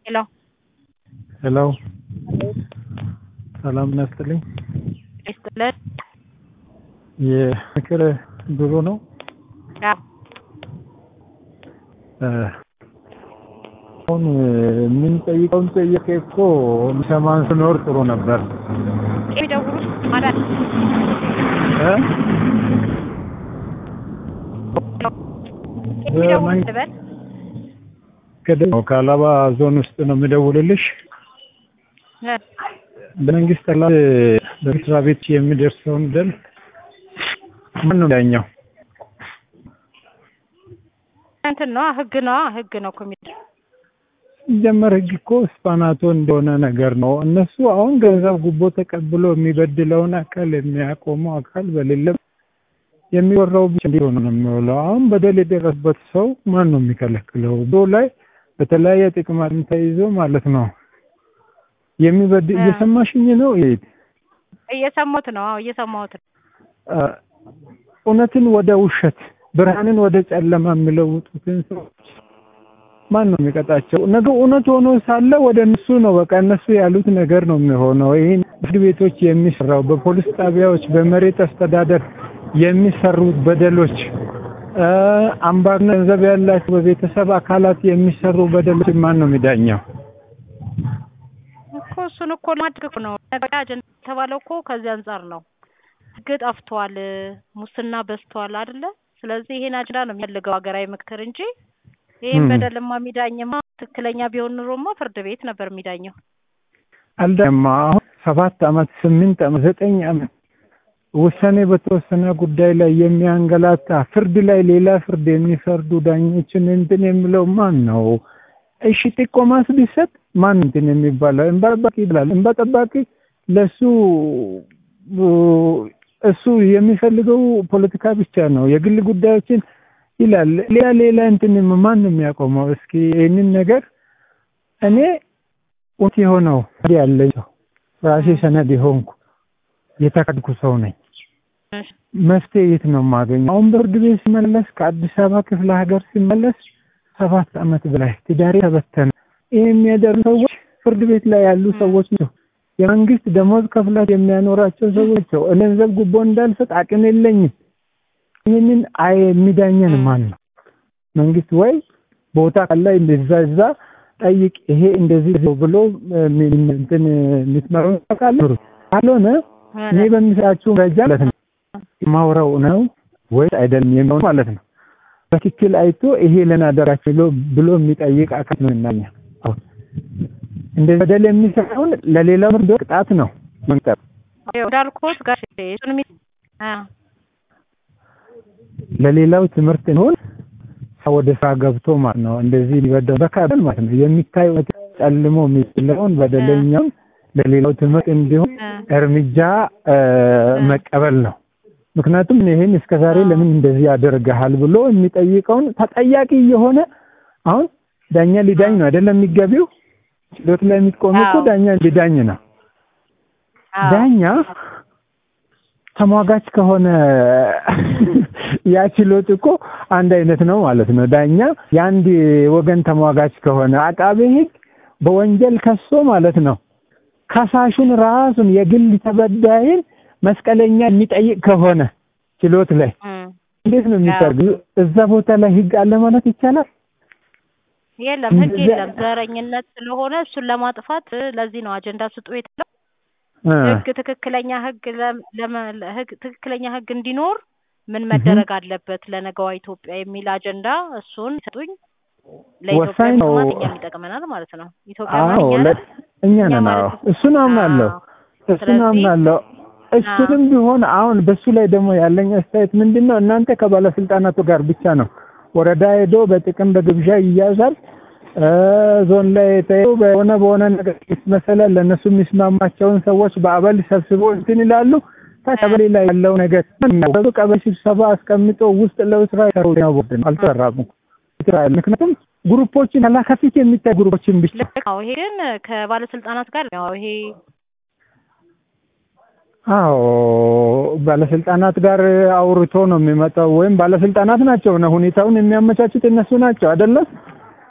ሄሎ ሄሎ ሰላም ናስትልኝ። ይስጥልን። የምክር ቢሮ ነው። አዎ አሁን የምንጠይቀውን ጠየቀ እኮ የሚሰማን ስኖር ጥሩ ነበር። የሚደውሉት ማለት እ? የሚደውሉት ልበል ከደ- ከአላባ ዞን ውስጥ ነው የምደውልልሽ። እ፣ በመንግስት ላይ በመስሪያ ቤት የሚደርሰውን በደል ማን ነው ያኛው? እንትን ነው ህግ ነው ህግ ነው እኮ የሚደ ሲጀመር ህግ እኮ ስፓናቶ እንደሆነ ነገር ነው። እነሱ አሁን ገንዘብ ጉቦ ተቀብሎ የሚበድለውን አካል የሚያቆመው አካል በሌለ የሚወራው ብቻ እንዲሆን ነው የሚውለው። አሁን በደል የደረሰበት ሰው ማን ነው የሚከለክለው? ዶ ላይ በተለያየ ጥቅማ ተይዞ ማለት ነው የሚበድ እ። እየሰማሽኝ ነው? ይሄ እየሰማሁት ነው። አዎ እየሰማሁት ነው። አ፣ እውነትን ወደ ውሸት ብርሃንን ወደ ጨለማ የሚለውጡትን ሰዎች ማን ነው የሚቀጣቸው? ነገ እውነት ሆኖ ሳለ ወደ እነሱ ነው በቃ እነሱ ያሉት ነገር ነው የሚሆነው። ይህን ፍርድ ቤቶች የሚሰራው በፖሊስ ጣቢያዎች፣ በመሬት አስተዳደር የሚሰሩት በደሎች አ፣ አምባር ገንዘብ ያላቸው በቤተሰብ አካላት የሚሰሩ በደሎች ማን ነው የሚዳኘው? እኮ እሱን እኮ ማድረግ እኮ ነው ነገ አጀንዳ የተባለው እኮ ከዚህ አንጻር ነው። ህግ ጠፍቷል፣ ሙስና በዝቷል አይደለ? ስለዚህ ይሄን አጀንዳ ነው የሚፈልገው ሀገራዊ ምክክር እንጂ ይህን ም። በደልማ የሚዳኝማ ትክክለኛ ቢሆን ኑሮማ ፍርድ ቤት ነበር የሚዳኘው። አልዳማ አሁን ሰባት አመት ስምንት አመት ዘጠኝ አመት ውሳኔ በተወሰነ ጉዳይ ላይ የሚያንገላታ ፍርድ ላይ ሌላ ፍርድ የሚፈርዱ ዳኞችን እንትን የሚለው ማን ነው? እሺ ጥቆማስ ቢሰጥ ማን እንትን የሚባለው? እንባ ጠባቂ ይላል። እንባ ጠባቂ ለሱ እሱ የሚፈልገው ፖለቲካ ብቻ ነው፣ የግል ጉዳዮችን ይላል። ሌላ ሌላ እንትን ማን ነው የሚያቆመው? እስኪ ይህንን ነገር እኔ እውነት የሆነው ያለኝ ሰው ራሴ ሰነድ የሆንኩ የተካድኩ ሰው ነኝ። እሺ። መፍትሄ የት ነው የማገኘው? አሁን በፍርድ ቤት ሲመለስ ከአዲስ አበባ ክፍለ ሀገር ሲመለስ ሰባት አመት በላይ ትዳሬ ተበተነ። ይህ የሚያደርጉ ሰዎች ፍርድ ቤት ላይ ያሉ ሰዎች ናቸው። የመንግስት ደሞዝ ከፍላት የሚያኖራቸው ሰዎች ናቸው። እኔ ገንዘብ ጉቦ እንዳልሰጥ አቅም የለኝም። ይህንን አይ የሚዳኘን ማን ነው? መንግስት ወይ ቦታ ካለ እንደዛ እዛ ጠይቅ፣ ይሄ እንደዚህ ነው ብሎ ሚ- እንትን የምትመሩ ካለ ካልሆነ እኔ በሚሰራችሁ መረጃ ማለት ነው ማውራው ነው ወይ አይደለም የሚሆን ማለት ነው። በትክክል አይቶ ይሄ ለምን አደረጋችሁ ብሎ ብሎ የሚጠይቅ አካል ነው እናኛ አሁን እንደዚህ በደል የሚሰራውን ለሌላው ፍርድ ቅጣት ነው መንጠር ይኸው እንዳልኩት ጋር እሱን የሚ አ ለሌላው ትምህርት እንሆን ሰው ወደ ስራ ገብቶ ማለት ነው እንደዚህ ሊበደል በካበል ማለት ነው የሚታየው ጨልሞ የሚለውን በደለኛውን ለሌላው ትምህርት እንዲሆን አ እርምጃ እ፣ መቀበል ነው። ምክንያቱም ይሄን እስከዛሬ ለምን እንደዚህ ያደርግሃል ብሎ የሚጠይቀውን ተጠያቂ የሆነ አሁን ዳኛ ሊዳኝ ነው አይደለም የሚገቢው ችሎት ላይ የሚቆም እኮ አዎ። ዳኛ ሊዳኝ ነው። አዎ። ዳኛ ተሟጋች ከሆነ ያ ችሎት እኮ አንድ አይነት ነው ማለት ነው። ዳኛ የአንድ ወገን ተሟጋች ከሆነ አቃቤ ሕግ በወንጀል ከሶ ማለት ነው ከሳሹን ራሱን የግል ተበዳይን መስቀለኛ የሚጠይቅ ከሆነ ችሎት ላይ እም። እንዴት ነው የሚቀርብ? እዛ ቦታ ላይ ሕግ አለ ማለት ይቻላል? የለም ህግ እንደዚያ- የለም። ዘረኝነት ስለሆነ እሱን ለማጥፋት እ፣ ለዚህ ነው አጀንዳ ስጡ የተባለው። እ፣ ህግ ትክክለኛ ህግ ለም- ለመ- ለ- ህግ ትክክለኛ ህግ እንዲኖር ምን መደረግ አለበት ለነገዋ ኢትዮጵያ የሚል አጀንዳ እሱን ሰጡኝ። ለኢትዮጵያ ወሳኝ ነው። ጥቅማት እኛም ይጠቅመናል ማለት ነው። ኢትዮጵያ አዎ ማንኛ ለ- እኛ ነን። ማለት አዎ ነው። እሱን አምናለሁ። እሱን ስለዚህ- አምናለሁ። እሱንም ቢሆን አሁን በሱ ላይ ደግሞ ያለኝ አስተያየት ምንድን ነው? እናንተ ከባለስልጣናቱ ጋር ብቻ ነው ወረዳ ሄዶ በጥቅም በግብዣ ይያዛል። እ፣ ዞን ላይ ተይዞ በሆነ በሆነ ነገር ይመሰላል። ለእነሱ የሚስማማቸውን ሰዎች በአበል ሰብስቦ እንትን ይላሉ። ቀበሌ ላይ ያለው ነገር ነው። ቀበሌ ስብሰባ አስቀምጦ ውስጥ ለስራ ይሰሩ ቦርድ ነው አልተሰራም። ምክንያቱም ግሩፖችን ያላ ከፊት የሚታይ ግሩፖችን ብቻ ልክ ነው። ይሄ ግን ከባለስልጣናት ጋር ነው ይሄ አዎ ባለስልጣናት ጋር አውርቶ ነው የሚመጣው። ወይም ባለስልጣናት ናቸው ነው ሁኔታውን የሚያመቻቹት እነሱ ናቸው አይደለም።